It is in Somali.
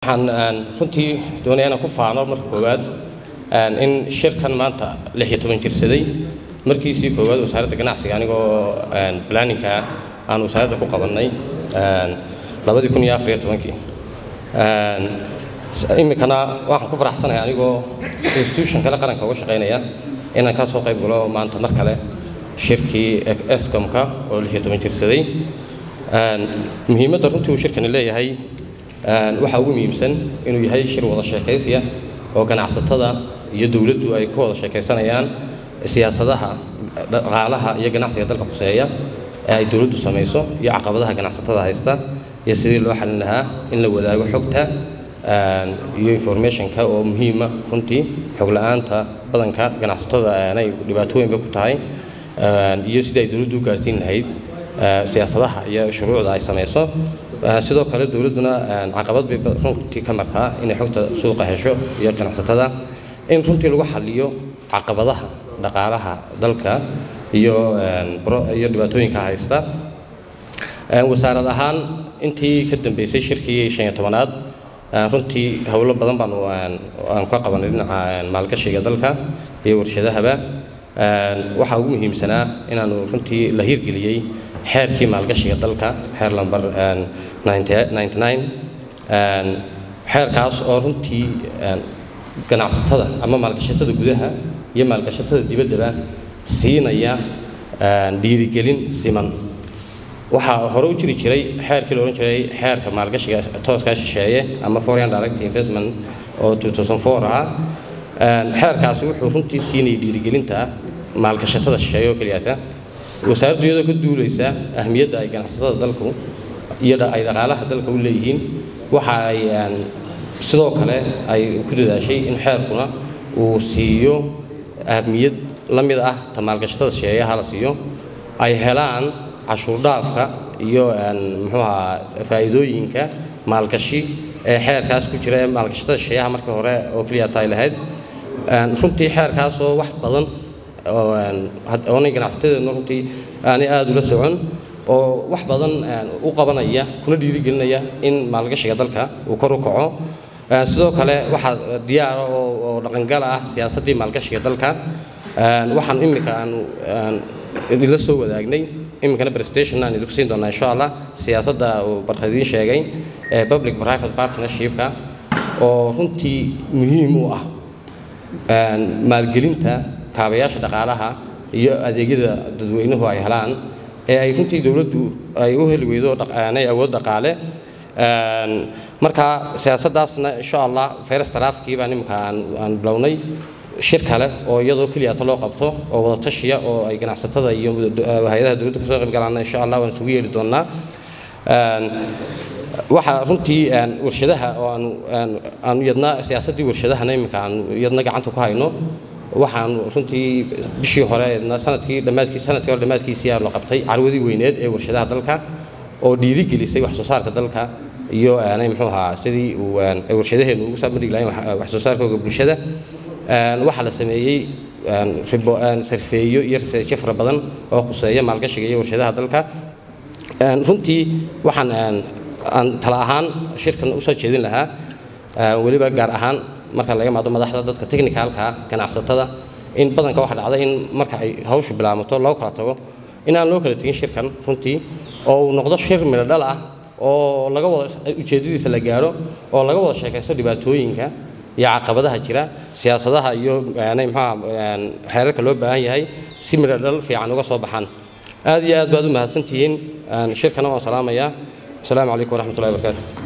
waxaan runtii doonaya inaan ku faano marka koowaad in shirkan maanta lix iyo toban jirsaday markiisii koowaad wasaaradda ganacsiga anigoo planninka aan wasaaradda ku qabannay labadii kun iyo afar iyo tobankii iminkana waxaan ku faraxsanahay anigoo institution kale qaranka uga shaqaynaya inaan ka soo qayb galo maanta mar kale shirkii escomka oo lix iyo toban jirsaday muhiimadda runtii uu shirkani leeyahay waxaa ugu muhiimsan inuu yahay shir wada sheekaysiya oo ganacsatada iyo dowladdu ay ku wada sheekaysanayaan siyaasadaha dhaqaalaha iyo ganacsiga dalka khuseeya ee ay dowladdu samayso iyo caqabadaha ganacsatada haysta iyo sidii loo xalin lahaa in la wadaago xogta iyo informationka oo muhiima runtii xog la-aanta badanka ganacsatada aanay dhibaato weynba ku tahay iyo sidii ay dowladdu u gaarsiin lahayd siyaasadaha iyo shuruucda ay samayso sidoo kale dowladduna caqabad bay runtii ka martaa inay xogta suuqa hesho iyo ganacsatada in runtii lagu xaliyo caqabadaha dhaqaalaha dalka iyo iyo dhibaatooyinka haysta wasaarad ahaan intii ka dambeysay shirkii shan iyo tobanaad runtii howlo badan baanu aan ka qabanay dhinaca maalgashiga dalka iyo warshadahaba waxaa ugu muhiimsanaa inaanu runtii la hirgeliyey xeerkii maalgashiga dalka xeer lamber xeerkaas oo runtii ganacsatada ama maalgashatada gudaha iyo maalgashatada dibaddaba siinaya dhiirigelin siman waxaa hore u jiri jiray xeerkii la odhan jiray xeerka maalgashiga tooskaa shisheeye ama foreign direct investment oo 2004 ahaa xeerkaasi wuxuu runtii siinayay dhiirigelinta maalgashatada shisheeye oo keliyata wasaaraddu iyadoo ka duulaysa ahmiyadda ay ganacsatada dalku iyo ay dhaqaalaha dalka u leeyihiin waxa ay sidoo kale ay ku dadaashay in xeerkuna uu siiyo ahmiyad la mid ah ta maalgashatada shisheeyaha la siiyo ay helaan cashuurdhaafka iyo muxuu ahaa faa'iidooyinka maalgashi ee xeerkaas ku jira ee maalgashatada shisheeyaha markii hore oo keliya taay lahayd runtii xeerkaasoo wax badan oonay ganacsatada runtii aanay aada ula socon oo wax badan u qabanaya kuna dhiirigelinaya in maalgashiga dalka uu kor u kaco sidoo kale waxaa diyaara oo dhaqangala ah siyaasaddii maalgashiga dalka waxaan iminka aan idinla soo wadaagnay iminkana presentation aan idinku siin doonaa insha allah siyaasadda uu barkadiin sheegay ee public private partnershipka oo runtii muhiim u ah maalgelinta kaabayaasha dhaqaalaha iyo adeegyada dadweynuhu ay helaan ee ay runtii dowladdu ay u heli weydo aanay awood dhaqaale marka siyaasaddaasna insha allah fayras taraafkii baan iminka aan bilownay shir kale oo iyadoo keliyata loo qabto oo wada tashiya oo ay ganacsatada iyo hay-adaha dowladda kasoo qayb galaana insha allah waan isugu yeedhi doonnaa waxaa runtii warshadaha oo aan iyadna siyaasaddii warshadahana iminka aan iyadna gacanta ku hayno waxaan runtii bishii hore sanadkii dhammaadkii sanadkii hore dhammaadkiisii aa la qabtay carwadii weyneed ee warshadaha dalka oo dhiirigelisay wax soo saarka dalka iyo aanay muxuu ahaa sidii uu warshadaheenu ugu saamari lahayn wax soo saarkooga bulshada waxaa la sameeyey sarfeeyo iyo researchyo fara badan oo khuseeya maalgashiga iyo warshadaha dalka runtii waxaan aan tala ahaan shirkan usoo jeedin lahaa weliba gaar ahaan marka laga maado madaxda dadka technicalka ganacsatada in badanka waxa dhacda in marka ay hawshu bilaamato loo kala tago in aan loo kala tegin shirkan runtii oo uu noqdo shir midho dhal ah oo laga wada ujeeddadiisa la gaadho oo laga wada sheekaysto dhibaatooyinka iyo caqabadaha jira siyaasadaha iyo mxuaa xeerarka loo baahan yahay si midho dhal fiican uga soo baxaan aad iyo aad baad u mahadsantihiin shirkana waan salaamayaa asalaamu calaykum waraxmatullahi wabarakaatu